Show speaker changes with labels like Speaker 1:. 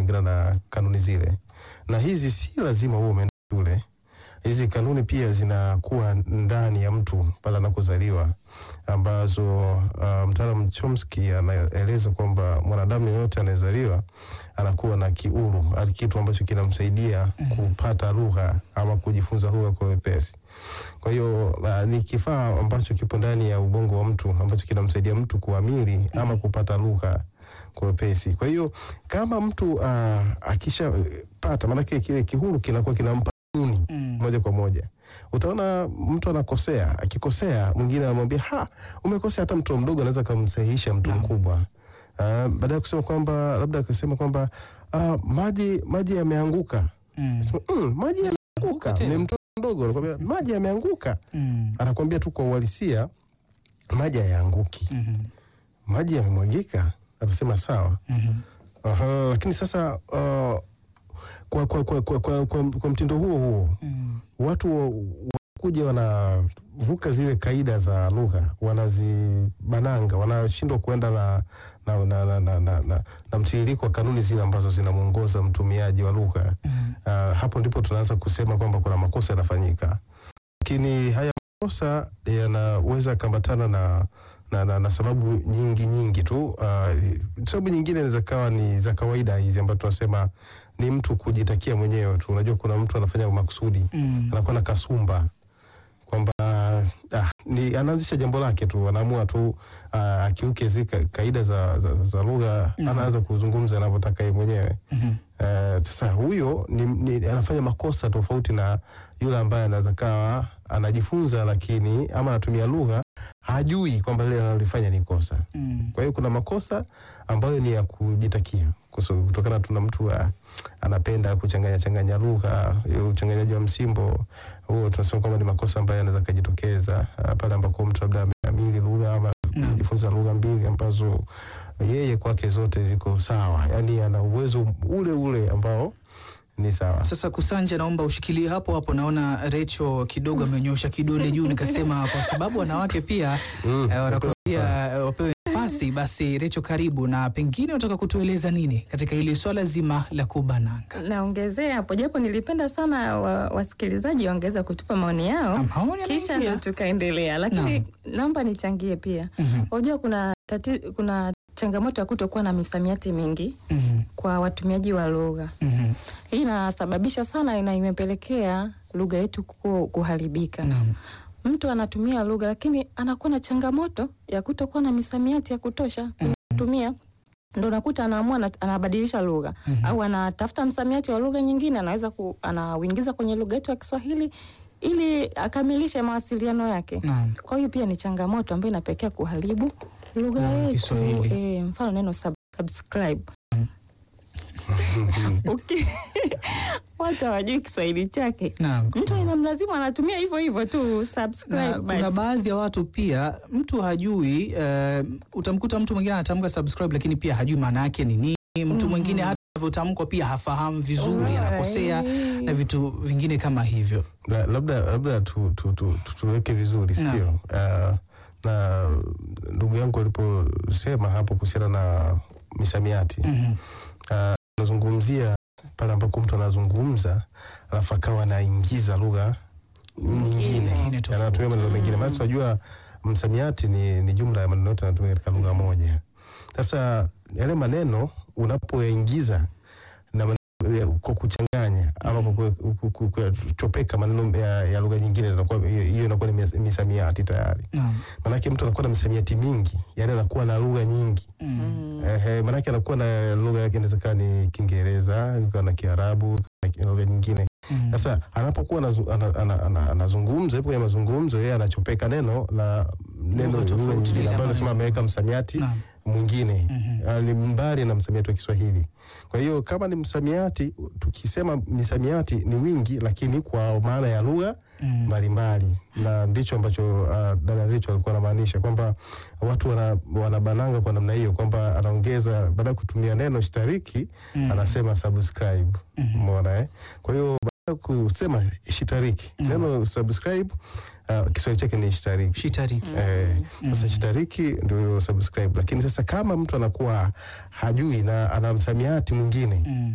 Speaker 1: kulingana na kanuni zile, na hizi si lazima uwe umeenda shule. Hizi kanuni pia zinakuwa ndani ya mtu pale anakozaliwa, ambazo uh, mtaalamu Chomsky anaeleza kwamba mwanadamu yeyote anayezaliwa anakuwa na kiuru, ali kitu ambacho kinamsaidia kupata lugha ama kujifunza lugha kwa wepesi. Kwa hiyo uh, ni kifaa ambacho kipo ndani ya ubongo wa mtu ambacho kinamsaidia mtu kuamili ama kupata lugha kwa wepesi. Kwa hiyo kama mtu uh, akishapata, maanake kile kihuru kinakuwa kinampa kanuni
Speaker 2: Mm.
Speaker 1: moja kwa moja. Utaona mtu anakosea, akikosea mwingine anamwambia ha, umekosea. Hata mtoto mdogo anaweza kumsahihisha mtu
Speaker 2: Naam.
Speaker 1: mkubwa. Uh, baada ya kusema kwamba labda akasema kwamba uh, maji maji yameanguka,
Speaker 2: Mm.
Speaker 1: Sema, mm, maji yameanguka.
Speaker 2: tena.
Speaker 1: Ni mtoto mdogo anakwambia maji yameanguka,
Speaker 2: Mm.
Speaker 1: anakwambia tu kwa uhalisia maji hayaanguki,
Speaker 2: Mhm.
Speaker 1: maji yamemwagika. Atasema sawa.
Speaker 2: Mhm.
Speaker 1: Aha, lakini sasa uh, kwa, kwa, kwa, kwa, kwa, kwa, kwa mtindo huo huo
Speaker 2: Mm.
Speaker 1: watu wa- wakuja wanavuka zile kaida za lugha, wanazibananga, wanashindwa kuenda na, na, na, na, na, na, na, na mtiririko wa kanuni zile ambazo zinamwongoza mtumiaji wa lugha.
Speaker 2: Mm.
Speaker 1: Uh, hapo ndipo tunaanza kusema kwamba kuna makosa yanafanyika, lakini haya makosa yanaweza kambatana na na, na, na sababu nyingi nyingi tu. Uh, sababu nyingine inaweza kawa ni za kawaida hizi ambazo tunasema ni mtu kujitakia mwenyewe tu. Unajua kuna mtu anafanya makusudi
Speaker 2: Mm.
Speaker 1: anakuwa na kasumba kwamba ah, ni anaanzisha jambo lake tu, anaamua tu ah, akiuke zile ka- kaida za, za, za lugha
Speaker 2: Mhm.
Speaker 1: anaanza kuzungumza anavyotaka yeye mwenyewe.
Speaker 2: Mhm.
Speaker 1: Eh, Sasa huyo ni, ni, anafanya makosa tofauti na yule ambaye anaweza kawa anajifunza, lakini ama anatumia lugha hajui kwamba lile analolifanya ni kosa.
Speaker 2: Mm.
Speaker 1: Kwa hiyo kuna makosa ambayo ni ya kujitakia kuso- kutokana tuna mtu ah, anapenda kuchanganya changanya lugha, hiyo uchanganyaji wa msimbo huo tunasema kwamba ni makosa ambayo yanaweza kujitokeza ah, pale ambako mtu labda ameamili lugha ama
Speaker 2: Naam.
Speaker 1: kujifunza lugha mbili ambazo yeye kwake zote ziko sawa, yaani ana uwezo ule ule ambao ni sawa.
Speaker 2: Sasa Kusanja, naomba ushikilie hapo hapo. Naona Recho kidogo amenyosha kidole juu, nikasema kwa sababu wanawake pia
Speaker 1: Mm,
Speaker 2: eh, wanakuwa pia
Speaker 1: nafasi.
Speaker 2: eh, wapewe nafasi. Basi Recho, karibu na pengine unataka kutueleza nini katika hili swala zima la kubananga?
Speaker 3: Naongezea hapo japo nilipenda sana wa, wasikilizaji wangeweza kutupa maoni yao
Speaker 2: Maoni
Speaker 3: kisha
Speaker 2: yanaingia.
Speaker 3: ndo tukaendelea, lakini naomba nichangie pia.
Speaker 2: Mhm,
Speaker 3: Unajua kuna tati, kuna changamoto ya kutokuwa na misamiati mingi
Speaker 2: mhm,
Speaker 3: kwa watumiaji wa lugha.
Speaker 2: mhm.
Speaker 3: Hii inasababisha sana na imepelekea lugha yetu ku- kuharibika.
Speaker 2: Naam.
Speaker 3: Mtu anatumia lugha lakini anakuwa na changamoto ya kutokuwa na misamiati ya kutosha kutumia, ndo nakuta anaamua ana- anabadilisha lugha
Speaker 2: Mhm.
Speaker 3: au anatafuta msamiati wa lugha nyingine, anaweza ku, anauingiza kwenye lugha yetu ya Kiswahili ili akamilishe mawasiliano yake.
Speaker 2: Naam.
Speaker 3: Kwa hiyo pia ni changamoto ambayo inapelekea kuharibu lugha
Speaker 2: Naam,
Speaker 3: yetu.
Speaker 2: Kiswahili.
Speaker 3: E, mfano neno sub, subscribe okay. Watu hawajui Kiswahili chake,
Speaker 2: Naam.
Speaker 3: mtu inamlazimu anatumia hivyo hivyo tu subscribe
Speaker 2: Na kuna
Speaker 3: basi.
Speaker 2: baadhi ya watu pia mtu hajui eh, utamkuta mtu mwingine anatamka subscribe lakini pia hajui maana yake ni nini. Mtu
Speaker 3: Mhm.
Speaker 2: mwingine hata anavyotamkwa pia hafahamu vizuri,
Speaker 3: Alright.
Speaker 2: anakosea na vitu vingine kama hivyo.
Speaker 1: La- labda labda tu, tu, tu, tu, tuweke vizuri
Speaker 2: Naam.
Speaker 1: sio? Uh, na ndugu yangu aliposema hapo kuhusiana na misamiati
Speaker 2: Mhm.
Speaker 1: anazungumzia pale ambako mtu anazungumza alafu akawa anaingiza lugha nyingine
Speaker 2: Nyingine tofauti.
Speaker 1: anatumia maneno mengine, maana tunajua msamiati ni, ni jumla ya maneno yote yanatumika katika lugha moja. Sasa yale maneno unapoyaingiza na maneno ya- kwa kuchanganya ama kwa ku- ku- ku- kuchopeka maneno ya, ya lugha nyingine, zinakuwa hiyo hiyo inakuwa ni mis- misamiati tayari.
Speaker 2: Naam.
Speaker 1: Maanake mtu anakuwa na misamiati mingi, yani anakuwa na lugha nyingi
Speaker 2: Mm.
Speaker 3: Mm.
Speaker 1: Ehe, maanake anakuwa na lugha yake inaweza kuwa ni Kiingereza, ikawa na Kiarabu, na lugha nyingine.
Speaker 2: Mm.
Speaker 1: Sasa anapokuwa anazu- ana- ana- ana- anazungumza, ipo kwenye mazungumzo, yeye anachopeka neno la neno
Speaker 2: Lugha
Speaker 1: lugha
Speaker 2: tofauti
Speaker 1: nyingine
Speaker 2: ile
Speaker 1: ambayo
Speaker 2: ambayo
Speaker 1: anasema ameweka msamiati
Speaker 2: Naam.
Speaker 1: mwingine
Speaker 2: Mhm.
Speaker 1: Ah, ni mbali na msamiati wa Kiswahili. Kwa hiyo kama ni msamiati, tukisema misamiati ni wingi, lakini kwa maana ya lugha
Speaker 2: Mm.
Speaker 1: mbalimbali na ndicho ambacho uh, dada Richo alikuwa anamaanisha kwamba watu wana, wanabananga kwa namna hiyo kwamba anaongeza baada ya kutumia neno shitariki
Speaker 2: Mm.
Speaker 1: anasema subscribe
Speaker 2: Mhm.
Speaker 1: umeona eh? kwa hiyo baada ya kusema shitariki
Speaker 2: Mm.
Speaker 1: neno subscribe uh, Kiswahili chake ni shitariki
Speaker 2: Shitariki.
Speaker 1: Eh, sasa
Speaker 2: Mm.
Speaker 1: shitariki ndio hiyo subscribe, lakini sasa kama mtu anakuwa hajui na ana msamiati mwingine
Speaker 2: Mm.